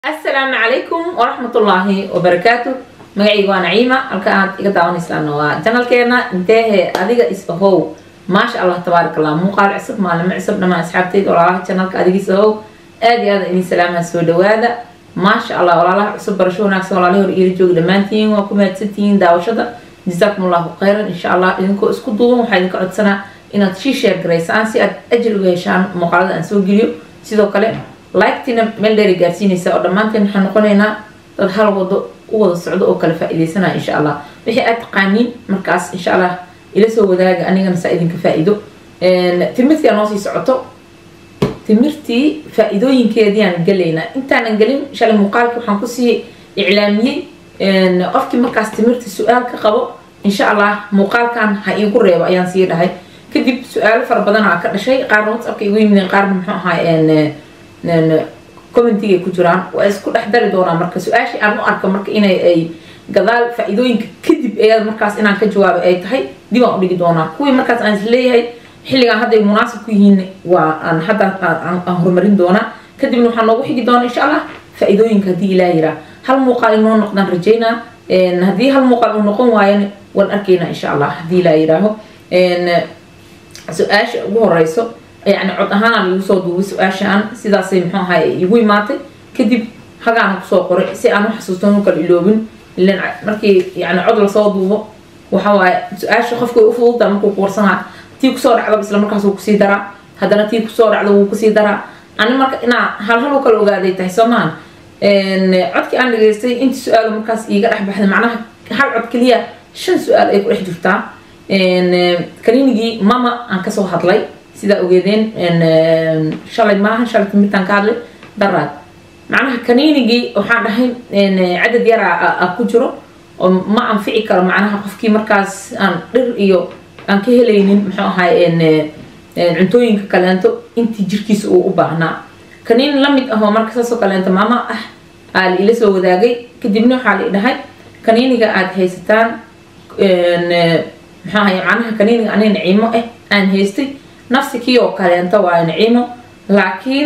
asalaamu calaykum waraxmatullaahi wabarakaatu magacayga waa naciima halka aad iga daawanaysaan waa janalkeena inteehe adiga isahow maasha allah tabaarak allah muuqaal cusub maalimo cusub dhamaan asxaabteyda walaalaha janalka adiga isahow aad iyo aad idin salaamaha soo dhawaada maasha allah walaalaha cusub barasho wanaagsan walaalahi hor iila jooga dhammaantiin waa ku mahadsantihiin daawashada jazaakum allahu khayran insha allah idinkoo isku duuban waxaa idinka codsanaa inaad shii sheer garaysaan si aad ajir uga heshaan muuqaalada aan soo geliyo sidoo kale liketiina meel dheeri gaarsiinaysa oo dhammaanteen waxaan noqonaynaa dad hal wado u wada socdo oo kale faa-ideysanaya insha allah wixii aad taqaaniin markaas insha allah ila soo wadaaga anigana saa idinka faa-ido timirtii aa noo sii socoto timirtii faa-idooyinkeediaan gelaynaa intaanan gelin shalay muuqaalkii waxaan kusii iclaamiyey qofkii markaas timirta su-aal ka qabo insha allah muuqaalkan ha iigu reebo ayaan sii dhahay kadib su-aalo fara badan aa ka dhashay qaarna whatsappka igu yimideen qaarna muxuu ahaa commentigay ku jiraan waa isku dhex dari doonaa marka su-aashii aan u arka marka inay ay gadaal faa-iidooyinka kadib eeada markaas inaan ka jawaabay ay tahay dib aan udhigi doonaa kuwii markaas aan isleeyahay xilligaan hadday munaasib ku yihiin waa aan hadda aan horumarin doonaa kadibna waxaa noogu xigi doona insha allah faa-iidooyinka haddii ilaa yiraa hal muuqaal inoo noqdaan rajaynaa haddii hal muuqaal uu noqon waayana waan arkaynaa insha allah haddii ilaa yiraaho su-aasha ugu horeyso yani cod ahaana lagu soo duubay su-aashaan sidaasay muxuu ahay igu imaatay kadib hagaana kusoo qoray si aan u xasuustan u kala iloobin ilan markii yani cod lasoo duubo waxa waaye su-aasha qofka way u fududtaa markuu kuwarsanaa tii kusoo dhacdaba isla markaas wuu kusii daraa haddana tii kusoo dhacda wuu kusii daraa ani marka inaa hal hal u kala ogaaday tahay soo maahan codkii aan dhageystay inta su-aalo markaas iiga dhex baxday macnaha hal cod keliya shan su-aal ay ku dhex jirtaa kaniinigii mama aan kasoo hadlay sidaa ogeedeen shalay maaha shalay timirtaan ka hadlay daraad macnaha kaniinigii waxaan dhahay cadad yaraa ku jiro oo ma anfici karo macnaha qofkii markaas aan dhir iyo aan ka helaynin muxuu ahay cuntooyinka kaleento intii jirkiisa uu u baahnaa kaniin lamid ahoo marka saasoo kaleento maama ah aa la ila soo wadaagay kadibna waxaa la dhahay kaniiniga aada haysataan muxuu ahay macnaha kaniiniga aniga naciimo ah aan haystay nafsi kii oo kaleento waa naciimo laakiin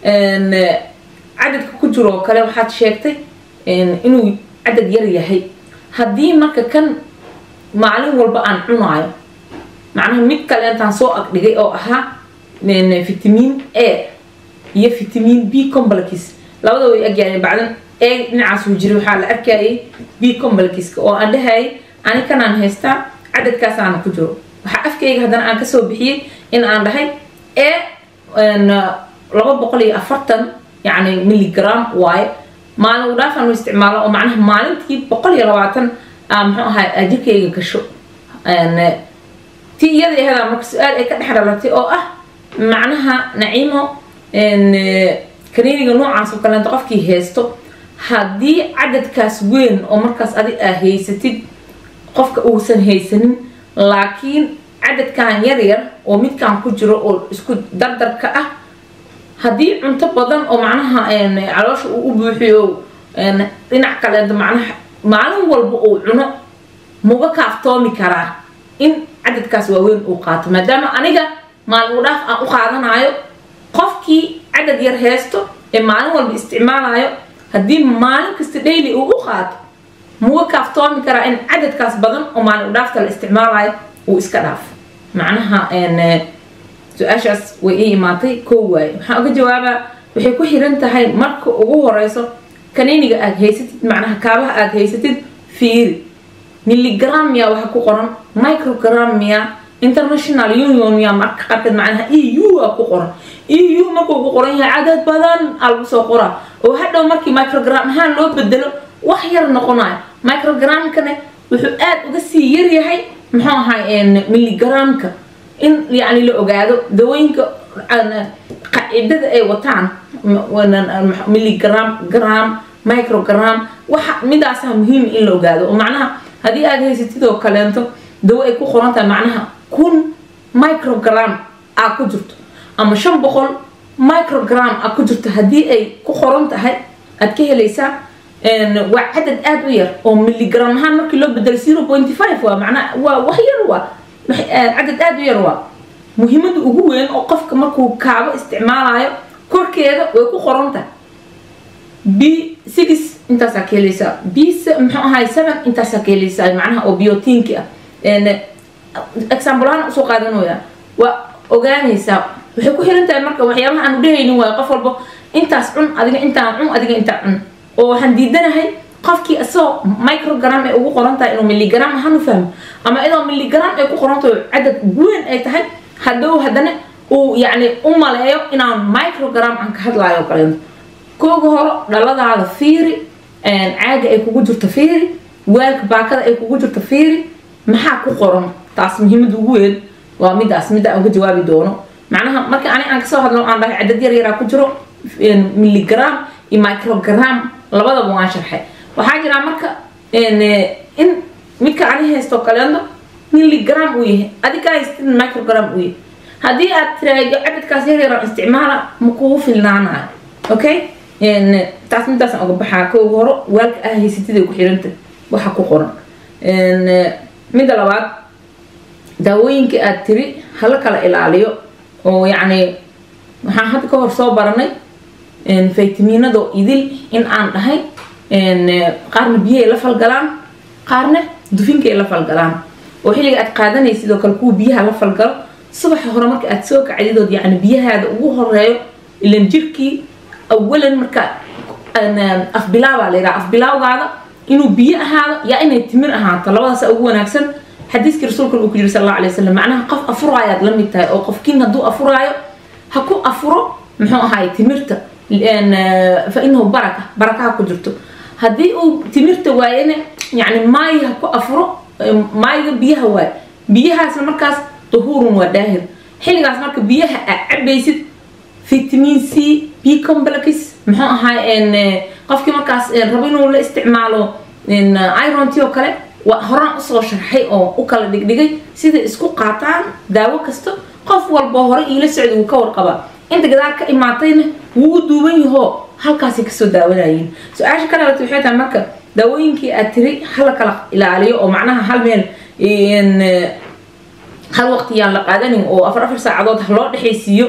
cadadka ku jiro oo kale waxaad sheegtay inuu cadad yar yahay haddii marka kan maalin walba aan cunaayo macnaha mid kaleentaan soo agdhigay oo ahaa vitamin a iyo vitamin b complex labada way agyaayeen bacdan e dhinacaasuu jiray waxaa la arkayay b complexka oo aan dhahayay ani kanaan haystaa cadadkaasaana ku jiro waxaa afkayga haddana aan kasoo bixiyey in aan dhahay e laba boqol iyo afartan yani milligram waaye maalin udhaafaan u isticmaalo oo macnaha maalintii boqol iyo labaatan muxuu ahaa jirkayga gasho ti iyada ahadaa marka su-aal ay ka dhex dhalatay oo ah macnaha naciimo kaniiniga noocaas oo kaleento qofkii haysto haddii cadadkaas weyn oo markaas adi aa haysatid qofka uusan haysanin laakiin cadadkan yar yar oo midkan ku jiro oo isku dardarka ah haddii cunto badan oo macnaha caloosha uu u buuxiyo dhinac kaleento macnaha maalin walba uu cuno muga kaaftoomi karaa in cadadkaas waaweyn uu qaato maadaama aniga maalin u dhaaf aan u qaadanayo qofkii cadad yar haysto ee maalin walba isticmaalayo haddii maalin kasta daily uu u qaato muga kaaftoomi karaa in cadadkaas badan oo maalin u dhaafta la isticmaalayo uu iska dhaafo macnaha su-aashaas way ii imaatay koo waaye waxaan uga jawaabaa waxay ku xiran tahay marka ugu horeyso kaniiniga aada haysatid macnaha kaabaha aada haysatid fiiri milligram miya waxa ku qoran microgram miya international union miya marka qaarkeed macnaha e u a ku qoran e u markuu ku qoran yahay cadad badan aa lagu soo qoraa oo hadhow markii microgram ahaan loo bedelo wax yar noqonayo microgramkane wuxuu aada uga sii yaryahay muxuu ahay milligramka in yani la ogaado dawooyinka qaacidada ay wataan milligram gram microgram waxa midaasaa muhiim in la ogaado oo macnaha haddii aada haysatid oo kaleento dawo ay ku qoran tahay macnaha kun microgram aa ku jirto ama shan boqol microgram aa ku jirto haddii ay ku qoran tahay aad ka helaysaa waa cadad aada u yar oo milligram ahaan markii loo bedelo zero pointy five waa macnaa waa wax yar waa cadad aada u yar waa muhiimada ugu weyn oo qofka markuu kaabo isticmaalayo korkeeda way ku qoran tahay b six intaasaa ka helaysaa b muxuu ahay seven intaasaa ka helaysaa macnaha oo biotinki ah example ahaan usoo qaadanaya waa ogaanaysaa waxay ku xiran tahay marka waxyaabaha aanu dhehaynin waayo qof walba intaas cun adiga intaan cun adiga intaa cun oo waxaan diidanahay qofkii isagoo microgram ay ugu qoran tahay inuu milligram ahaan u fahmo ama idoo milligram ay ku qoran tahay cadad weyn ay tahay hadduu haddana uu yacni u maleeyo inaan microgram aan ka hadlaayo kaleento kooga horo dhaladaada fiiri caaga ay kugu jirto fiiri weelka baakada ay kugu jirto fiiri maxaa ku qoran taas muhiimada ugu weyn waa midaas midda aan uga jawaabi doono macnaha marka ani aan kasoo hadlo aan dhahay cadad yar yaraa ku jiro milligram iyo microgram labadaba waan sharxay waxaa jiraa marka in midka ani haysto kaleento milligram uu yahay adiga haystin microgram uu yahay haddii aad tiraahdo cadadkaas yar yaraan isticmaala ma kugu filnaanayo okay taas midaasaan uga baxaa kooga horo waalka ah haysatiday ku xiranta waxa ku qoran midda labaad daawooyinka aad tiri hala kala ilaaliyo oo yacni waxaan hadda ka hor soo baranay faytamiinado idil in aan dhahay qaarna biyahay la falgalaan qaarna dufinkay la falgalaan oo xilliga aad qaadanay sidoo kale kuwa biyaha la falgalo subaxa hore marka aad soo kacdidood yacni biyahaada ugu horeeyo ilan jirkii awalan marka afbilaabaa layidhaha afbilaawgaada inuu biyo ahaado yaa inay timir ahaato labadaasa ugu wanaagsan xadiiskii rasuulkan uu ku jiri sal alla alay wasalam macnaha qof afuraayaad la mid tahay oo qofkiin hadduu afuraayo ha ku afuro muxuu ahaay timirta fa inahu baraka barakaha ku jirto haddii uu timirta waayana yacni maayi ha ku afuro maayiga biyaha waayo biyahaasna markaas duhuurun waa daahir xilligaas marka biyaha aad cabaysid vitamin c b complex muxuu ahaay qofkii markaas rabo inuu la isticmaalo ironti oo kale waa horaan usoo sharxay oo u kala dhigdhigay sida isku qaataan daawo kasta qof walba hore iila socda wuu ka warqabaa inta gadaal ka imaatayna wuu u duuban yahoo halkaasay kasoo daawanayeen su-aasha ka dhalatay waxay tahay marka daawooyinkii aad tiri hala kala ilaaliyo oo macnaha hal meel hal waqtiyaan la qaadanin oo afar afar saacadood ha loo dhexaysiiyo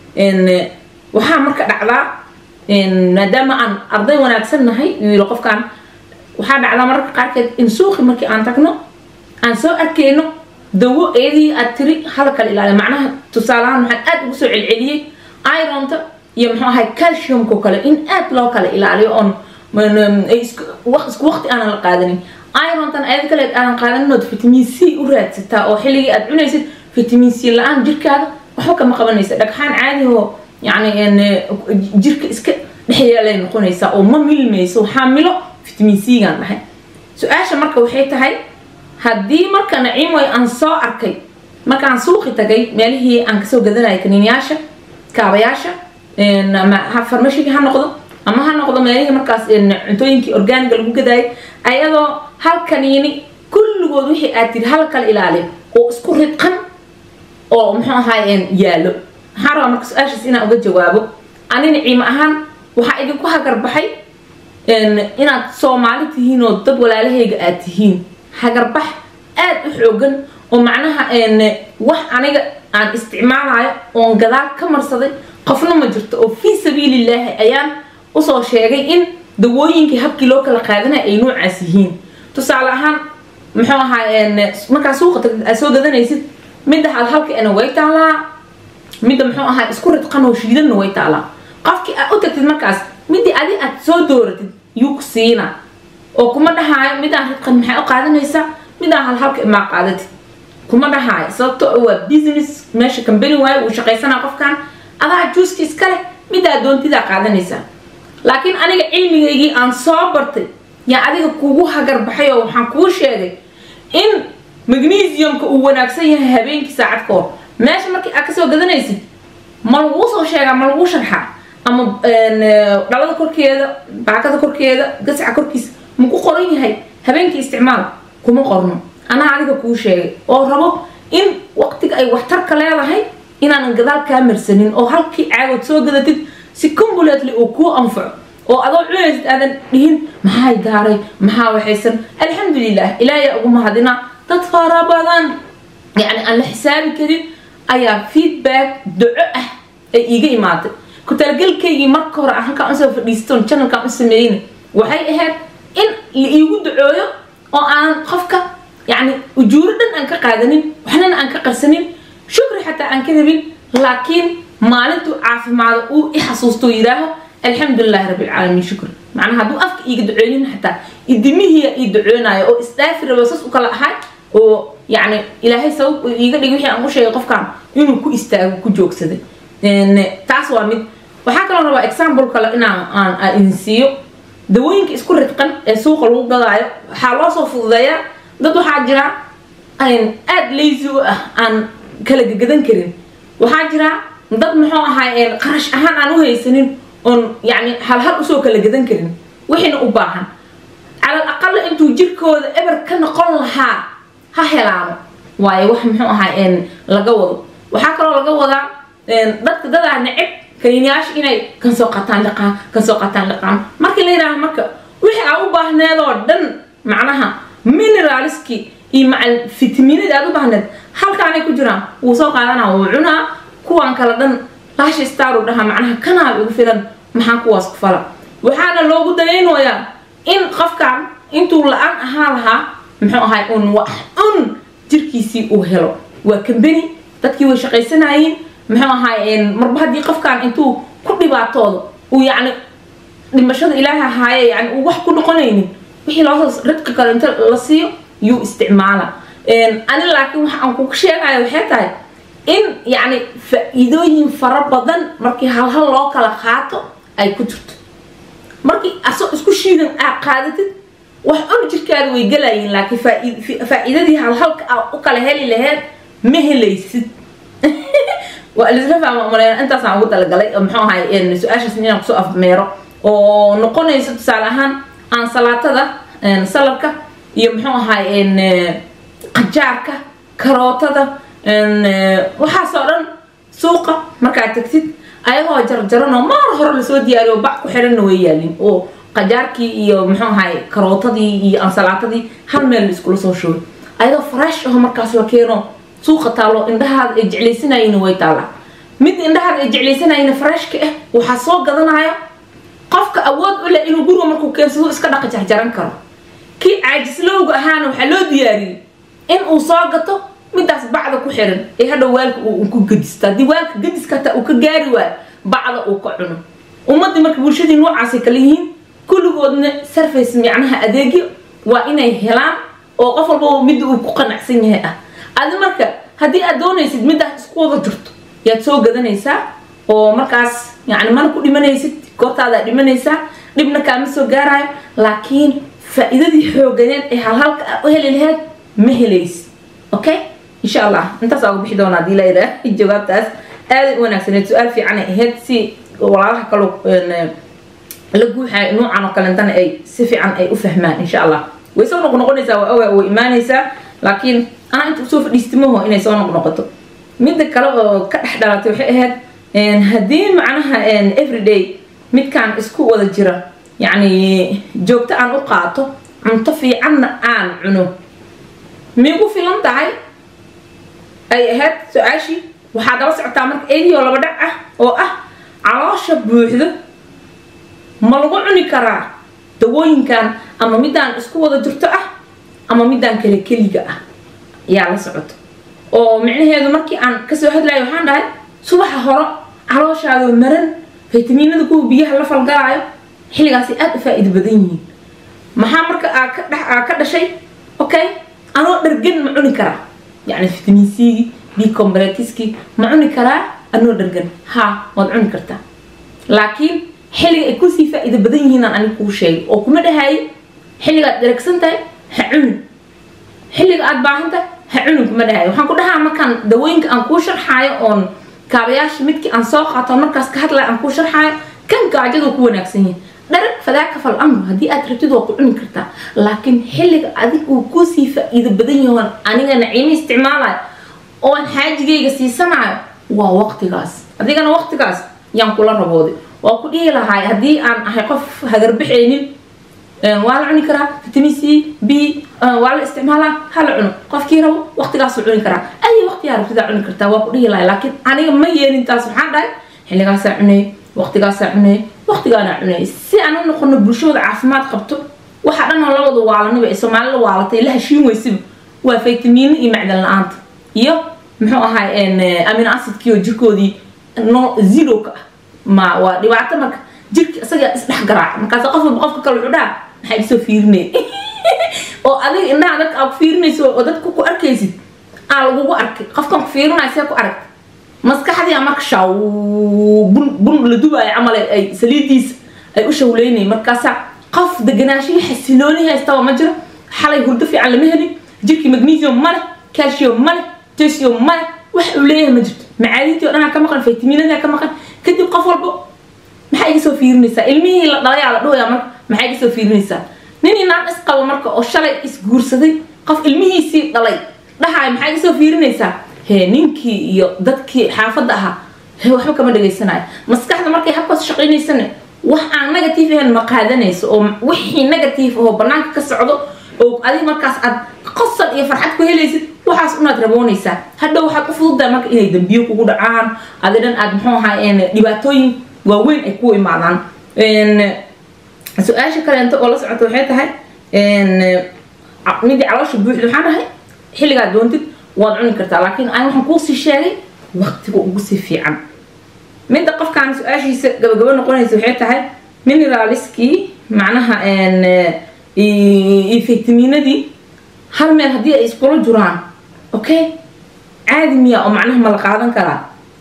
waxaa marka dhacdaa maadaama aan arday wanaagsan nahay uu yiri qofkan waxaa dhacdaa mararka qaarkeed in suuqi markii aan tagno aan soo arkayno dawo eedii aad tiri hala kala ilaaliyo macnaha tusaalahaan waxaan aad ugu soo celceliyey ironta iyo muxuu ahay calciumko kale in aad loo kala ilaaliyo oon isku waqti aanan la qaadanin irontan ayad kale aanan qaadanin vitamin c u raadsataa oo xilligii aad cunaysid vitamin c la-aan jirkaada waxba kama qabanaysa dhagxaan caadi oo yani jirka iska dhexyeelay noqonaysaa oo ma milmayso waxaa milo vitamin c gaan dhahay su-aasha marka waxay tahay haddii marka naciimoy aan soo arkay markaan suuqi tagay meelihii aan kasoo gadanaya kaniiniyaasha kaabayaasha ama farmashigii ha noqdo ama ha noqdo meelihii markaas cuntooyinkii orgaaniga lagu gadaayay ayadoo hal kaniini kulligood wixii aad tiri hal kala ilaaliyo oo isku ridqan oo muxuu ahaay yaallo waxaan rabaa marka su-aashaas inaan uga jawaabo ani naciimo ahaan waxaa idinku hagarbaxay inaad soomaali tihiin oo dad walaalahayga aad tihiin hagarbax aad u xoogan oo macnaha wax aniga aan isticmaalayo oon gadaal ka marsaday qofna ma jirto oo fii sabiilillaahi ayaan usoo sheegay in dawooyinkii habkii loo kala qaadanaya ay noocaas yihiin tusaale ahaan muxuu ahaa markaa suuqa tagtid aad soo gadanaysid midda hal halkaena way taalaa midda muxuu ahaa isku ridqan oo shiidanna way taalaa qofkii aad u tagtid markaas midii adi aad soo dooratid yuu ku siina oo kuma dhahaayo midaan ridqan maxay u qaadanaysaa midaan hal halka imaa qaadatid kuma dhahaayo sababto waa business meesha kambani waayo uu shaqaysanaa qofkan adaa juuska iska leh midaa doontidaa qaadanaysaa laakiin aniga cilmigaygii aan soo bartay yaa adiga kugu hagarbaxay oo waxaan kuu sheegay in magnesiumka uu wanaagsan yahay habeenkii saacad ka hor meesha markii aad kasoo gadanaysid ma laguu soo sheegaa ma laguu sharxaa ama dhalada korkeeda baakada korkeeda gasaca korkiisa maku qoran yahay habeenkii isticmaal kuma qorno anaa adiga kuu sheegay oo rabo in waqtiga ay waxtarka leedahay inaanan gadaal kaa marsanin oo halkii caagood soo gadatid si combulately uu kuu anfaco oo adoo cunaysid aadan dhihin maxay daaray maxaa waxaysan alxamdulilah ilaahay ugu mahadina dad fara badan yacni aan la xisaabi karin ayaa feedback duco ah ay iiga imaatay ku talagelkaygii marka hore aan halkaan usoo fadhiistoon channelkaan u sameeyeyna waxay ahayd in la iigu ducooyo oo aan qofka yacni ujuuro dhan aan ka qaadanin waxnana aan ka qarsanin shukri xataa aan ka rabin laakiin maalintuu caafimaado uu i xasuusto yidhaaho alxamdulilahi rabbilcaalamiin shukri macnaha hadduu afka iiga ducoonin xataa idimihiya ii ducoonayo oo isdhaafi rabo sas u kala ahay oo yacni ilaahay sabab uu iiga dhigay wixii aan u sheegay qofkan inuu ku istaago ku joogsaday taas waa mid waxaa kaloo rabaa example kale inaan aan idin siiyo dawooyinka isku ridqan ee suuqa lagu gadaayo waxaa loo soo fududeeyaa dad waxaa jira aada lazy u ah aan kala gagadan karin waxaa jira dad muxuu ahaa qarash ahaan aan u haysanin oon yani halhal usoo kala gadan karin wixiina u baahan calal aqala intuu jirkooda eber ka noqon lahaa ha helaano waayo wax muxuu ahaa laga wado waxaa kaloo laga wadaa dadka dadaa neceb kaniinyaasha inay kan soo qataan liqaan kan soo qataan liqaan markii la yidhaaha marka wixii aa u baahneed oo dhan macnaha mineralski iyo macal fitaminada aad u baahneed halkaanay ku jiraan wuu soo qaadanaa wuu cunaa kuwaan kale dhan laasha staru dhahaa macnaha kanaa ugu filan maxaa kuwaas ku fala waxaana loogu dayaynayaa in qofkan intuu la-aan ahaa lahaa muxuu ahay un wax un jirkiisii uu helo waa kambeni dadkii way shaqaysanayeen muxuu ahaay marba haddii qofkan intuu ku dhibaatoodo uu yacni dhimashada ilaaha ahaaye yani uu wax ku noqonaynin wixii loosoo ridka kale inta la siiyo yuu isticmaala ani laakiin waxa aan kuga sheegayo waxay tahay in yacni faa-iidooyin fara badan markii halhal loo kala qaato ay ku jirto markii asoo isku shiidan aa qaadatid wax un jirkaada way galayiin laakiin faa-iidadii halhalka aa u kala heli laheyd ma helaysid waa lisla fahma umaleyn intaasaan ugu talagalay muxuu ahay su-aashaas inaan kusoo afmeero oo noqonaysa tusaale ahaan aansalaatada saladka iyo muxuu ahay qajaarka karootada waxaasoo dhan suuqa markaad tagtid ayagoo jarjaranoo maar hore lasoo diyaariyo bac ku xiranna way yaalin oo qajaarkii iyo muxuu ahay karootadii iyo ansalaatadii hal meel la iskula soo shugay ayadoo fresh aho markaas la keeno suuqa taalo indhahaada ay jeclaysanayina way taallaa mid indhahaada ay jeclaysanayina freshka ah waxaa soo gadanayo qofka awood u leh inuu guriga markuu keensado iska dhaqa jarjaran karo kii caajislowga ahaana waxaa loo diyaariyey in uu soo gato midaas bacda ku xiran ee hadhow waalka uu ku gadisto haddii waalka gadiska hataa uu ka gaari waayo bacda uu ka cuno ummadii marka bulshadii noocaasay kala yihiin kulligoodna surface micnaha adeegyo waa inay helaan oo qof walba midda uu ku qanacsan yahay ah adi marka haddii aad doonaysid midaas isku wada jirto yaad soo gadanaysaa oo markaas yani mana ku dhimanaysid goortaadaa dhimanaysaa dhibna kaama soo gaarayo laakiin faa-iidadii xooganeed ee halhalka a u heli laheyd ma helaysid okay insha allah intaasaa ugu bixi doona hadii layidhaah jawaabtaas aaday u wanaagsaneed su-aal fiicanay ahayd si walaalaha kaloo la guuxayo nuucan oo kalentana ay si fiican ay u fahmaan insha allah way soo noqnoqonaysaa waa ogaa way imaanaysaa laakiin anaa inta usoo fadhiistimaho inay soo noqnoqoto midda kale oo ka dhex dhalatay waxay ahayd haddii macnaha everyday midkaan isku wada jira yacni joogto aan u qaato cunto fiicanna aan cuno miigu filan tahay ay ahayd su-aashii waxaa daba socotaa marka eedioo laba dhac ah oo ah caloosha buuxdo ma lagu cuni karaa dawooyinkan ama midaan isku wada jirto ah ama midaan kale keliga ah yaa la socoto oo micnaheedu markii aan kasoo hadlayo waxaan dhahay subaxa horo calooshaadoo maran faytamiinada kuwa biyaha la falgalaayo xilligaasay aada u faa-iido badan yihiin maxaa marka aa ka dh aa ka dhashay okay anoo dhargan ma cuni karaa yacni fitamiin cgi b combretiski ma cuni karaa anoo dhargan ha waad cuni kartaa laakiin xilliga ay kusii faa-iido badan yihiin aan aniga kuu sheegay oo kuma dhahayo xilligaad dharagsan tahay ha cunin xilliga aada baahan tahay ha cunin kuma dhahayo waxaan ku dhahaa markaan dawooyinka aan kuu sharxaayo oon kaabayaasha midkii aan soo qaato markaas ka hadlaya aan kuu sharxaayo kan gaajadoo ku wanaagsan yahay dharag fadaaka fal amr haddii aad rabtid waa ku cuni kartaa laakiin xilliga adig uu kusii faa-iido badan yahoon aniga naciimo isticmaalayo oon xaajigayga siisanayo waa waqtigaas adigana waqtigaas yaan kula rabooday waa ku dhihi lahaay haddii aan ahay qof hagarbaxaynin waa la cuni karaa vitamin c b waa la isticmaalaa ha la cuno qofkii rabo waqtigaasuu cuni karaa ay waqtigaa rabtidaa cuni kartaa waa ku dhihi lahay laakiin aniga ma yeelin taas waxaan dhahay xilligaasaa cunay waqtigaasaa cunayay waqtigaanaa cunayay si aan u noqono bulshooda caafimaad qabto waxa dhan oo labada waalaniba ee soomaalida waalatay la heshiin weysiba waa faytamiino iyo macdan la-aanta iyo muxuu ahay amino acidkii oo jirkoodii no zero ka ah ma waa dhibaato marka jirka isaga isdhex garaaca markaas qof walba qofka kale wuxuu dhaha maxaa igasoo fiirinaya oo adiga indhaha dadka aad ku fiirinayso oo dadka ku arkaysid aa lagugu arkay qofkan ku fiirinaya see ku aragta maskaxdii marka shaw bun bun la dubaayo camal ay saliidiisa ay u shawleynay markaasaa qof deganaashihii xasilooni haystaba ma jiro xalay hurdo fiican lama helin jirkii magnesium male calcium male tesium male wax uu leeyahay ma jirto macaadintii o dhanaa ka maqan faytaminada ka maqan kadib qof walbo maxaa iga soo fiirinaysaa ilmihii la dhalayaa la dhahaya marka maxaa iga soo fiirinaysaa nin inaan isqabo marka oo shalay isguursaday qof ilmihiisii dhalay dhahaay maxaa iga soo fiirinaysaa hee ninkii iyo dadkii xaafadda ahaa he waxba kama dhagaysanayo maskaxda markay habkaas shaqaynaysana wax aan negative ahayn ma qaadanayso oo wixii negative ahoo banaanka ka socdo oo adiga markaas aad qosol iyo farxad ku helaysid waxaas unaad raboonaysaa hadhow waxaad u fududahay marka inay dambiyo kugu dhacaan adi dhan aad muxuu ahaa dhibaatooyin waaweyn ay ku imaadaan su-aasha kaleento oo la socota waxay tahay midii caloosha buuxda waxaan dhahay xilligaad doontid waad cuni kartaa laakiin aan waxaan kuusii sheegay waqtiga ugu sii fiican midda qofkaan su-aashiisa gabagabo noqonaysa waxay tahay mineraliskii macnaha iyo faytaminadii hal meel haddii ay iskula jiraan okay caadi miya oo macnaha ma la qaadan karaa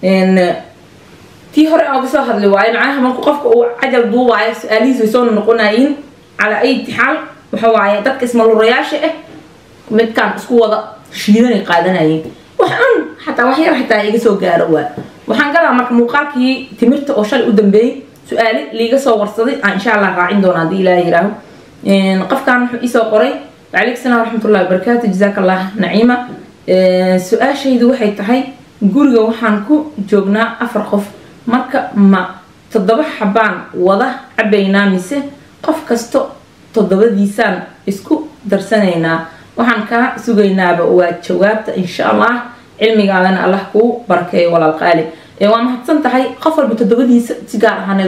tii hore aan kasoo hadli waayo macnaha marku qofka uu cajal duubaayo su-aalihiis way soo noqonayiin calaa ay tixaal waxa waaye dadka ismalurayaasha ah midkaan isku wada shiidanay qaadanayeen wax un xataa wax yar xataa iga soo gaaro waa waxaan galaa marka muuqaalkii timirta oo shalay u dambeeyey su-aali liiga soo warsaday aan insha allah raacin doona haddii ilaaha yiraaho qofkan wuxuu isoo qoray وعليك السلام ورحمة الله وبركاته جزاك الله نعيمة su-aashaydu waxay tahay guriga waxaan ku joognaa afar qof marka ma toddoba xabaan wada cabaynaa mise qof kasto toddobadiisaan isku darsanaynaa waxaan kaa sugaynaaba waa jawaabta insha allah cilmigaadana allah kuu barakeeyo walaal qaali waa mahadsan tahay qof walba toddobadiisa si gaar ahaaneed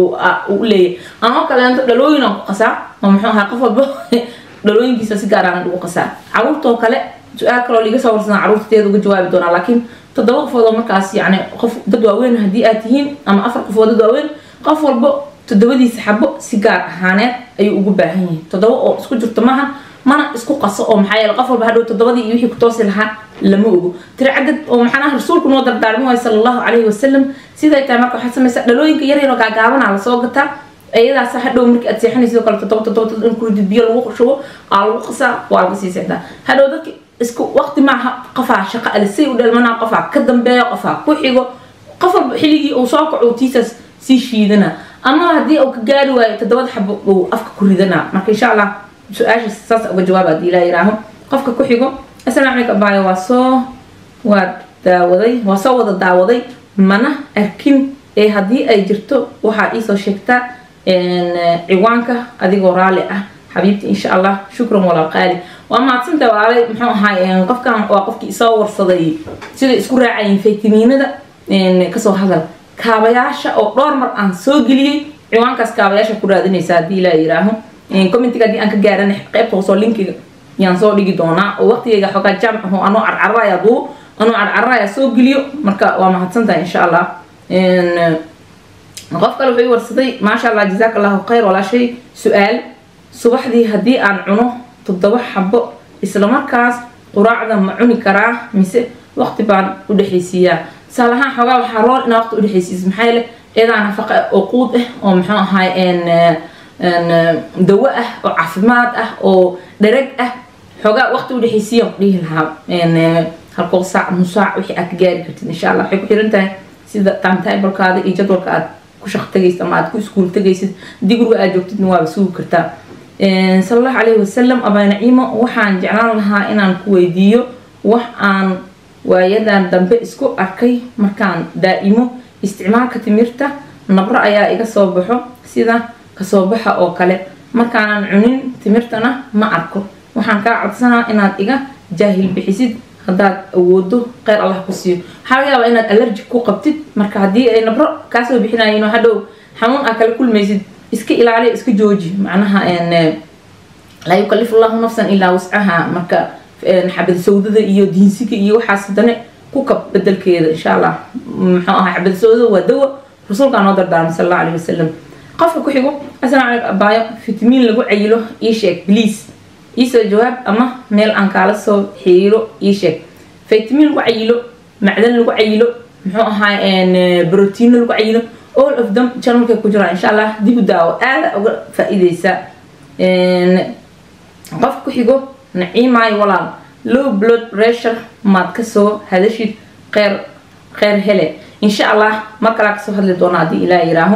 u leeyahay ama kaleento dhalooyinaan ku qasaa oo muxuu ahaa qof walba dhalooyinkiisa si gaar aan ugu qasaa caruurtoo kale su-aal kaloo liiga soo warsan caruurteeda uga jawaabi doonaa laakiin toddoba qofood oo markaas yani qof dad waaweyn haddii aad tihiin ama afar qofood dad waaweyn qof walbo toddobadiisa xabo si gaar ahaaneed ayuu ugu baahan yahay toddoba oo isku jirto maaha mana isku qaso oo maxaa yeele qof walba hadhow toddobadii iyo wixii ku toosi lahaa lama ogo tiri cadad oo maxaanaha rasuulku noo dardaarmi waay sala allahu calayhi wasalam siday tahay marka waxaad samaysaa dhalooyinka yar yaroo gaagaabanaa lasoo gataa iyadaas hadhow markii aad seexanaysid kale toddoba toddoba in kuridid biyo lagu shubo aa lagu qasaa waa laga sii seexdaa hadhow dadki isku waqti maaha qofaa shaqo ale say u dhalmanaa qofaa ka dambeeyo qofaa ku xigo qof walba xilligii uu soo kaco tiisaas sii shiidana ama haddii uu ka gaari waayo toddobada xabo uu afka ku ridanaa marka insha allah su-aasha saas uga jawaab haddii ilaa yiraaho qofka ku xigo assalaamu calaykum abaayo waa soo waa daawaday waa soo wada daawaday mana arkin ee haddii ay jirto waxaa iisoo sheegtaa ciwaanka adigoo raali ah xabiibti insha allah shukran walaal qaali waa mahadsantaha walaalay muxuu ahaay qofkan waa qofkii isoo warsaday sida isku raacayeen faytamiinada kasoo hadal kaabayaasha oo dhowr mar aan soo geliyey ciwaankaas kaabayaasha ku raadinaysa haddii ilaa yiraaho commentiga haddii aan ka gaaran qaybta hoosoo linkiga yaan soo dhigi doonaa oo waqtigayga xoogaa jaamc aho anoo carcaraya duu anoo carcaraya soo geliyo marka waa mahadsantaha insha allah qof kale wuxuu warsaday maasha allah jazaak allahu khayr walaashay su-aal subaxdii haddii aan cuno toddoba xabo islamarkaas quraacda ma cuni karaa mise waqti baan u dhexaysiiyaa tusaale ahaan xoogaa waxaa rool inaa waqti udhexaysiiso maxaa yeele eedaa nafaqa oo quud ah oo muxuu ahaay dawo ah oo caafimaad ah oo dherag ah xoogaa waqti udhexaysiiyaan ku dhihi lahaa halkoo saac nus saac wixii aad ka gaari kartid insha allah waxay ku xiran tahay sida timetable-kaada iyo jadwalka aad ku shaq tagaysid ama aad ku iskuul tagaysid haddii guriga aad joogtidna waaba sugi kartaa sala allahu calayhi wasalam abaa naciimo waxaan jeclaan lahaa inaan ku weydiiyo wax aan waayadan dambe isku arkay markaan daa'imo isticmaalka timirta nabro ayaa iga soo baxo sida kasoo baxa oo kale markaanan cunin timirtana ma arko waxaan kaa codsanaa inaad iga jaahil bixisid haddaad awoodo kheyr allah ku siiyo waxaa laga yaabaa inaad allergic ku qabtid marka haddii ay nabro kaasoo bixinayin oo hadhow xanuun aa kala kulmaysid iska ilaaliya iska jooji macnaha laa yukalifu llahu nafsan ilaa wascaha marka xabad sawdada iyo diinsiga iyo waxaas hadane ku kab bedelkeeda insha allah muxuu ahaa xabad sawdada waa dawo rasuulkaa noo dardaarmay sal allahu alayhi wasalam qofka ku xigo asalaam calaykum abaayo fitamiin lagu cayilo ii sheeg please iisoo jawaab ama meel aan kaala soo xiiro ii sheeg fitamiin lagu cayilo macdan lagu cayilo muxuu ahaa brotiino lagu cayilo all of them channelkay ku jiraan insha allah dib u daawo aada uga faa-iideysa qofka ku xigo naciimaayo walaal low blood pressure maad kasoo hadashid qeyr kheyr hele insha allah mar kalaa kasoo hadli doona haddii ilaa yiraaho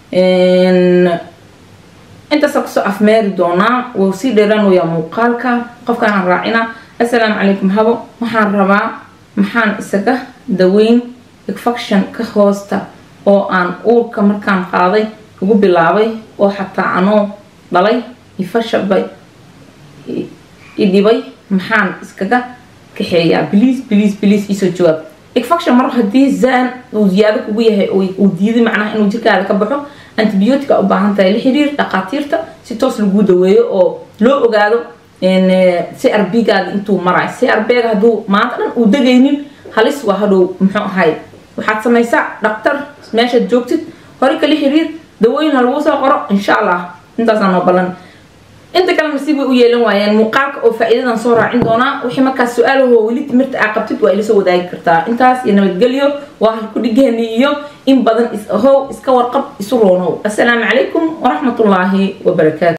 intaasoo kasoo afmeeri doonaa wuu sii dheeraanooyaa muuqaalka qofkaanaan raacina assalaamu calaykum habo waxaan rabaa maxaan isaga daweyn infection ka hoosta oo aan uurka markaan qaaday ugu bilaabay oo xataa anoo dhalay ifashabay idhibay maxaan iskaga kaxeeyaa bliis bliis bliis iisoo jawaab infection mar haddii zaan uu ziyaado kugu yahay uu diiday macnaha inuu jirkaada ka baxo antibiotica u baahan tahay la xiriir dhaqaatiirta si toos laguu daweeyo oo loo ogaado crb-gaada intuu marayo crb-ga hadduu maanta dhan uu degaynin halis waa hadhow muxuu ahay waxaad samaysaa dhaktar meeshaad joogtid hore kala xiriir dawooyin ha lagu soo qoro insha allah intaasaa noo ballan inta kale nasiib way u yeelan waayeen muuqaalka oo faa-iidadan soo raacin doonaa wixii markaas su-aalahoo weli timirta aa qabtid waa ila soo wadaagi kartaa intaas iyo nabadgelyo waa halku dhigeeni iyo in badan is ahow iska warqab isu roonow assalaamu calaykum waraxmatullaahi wabarakaatu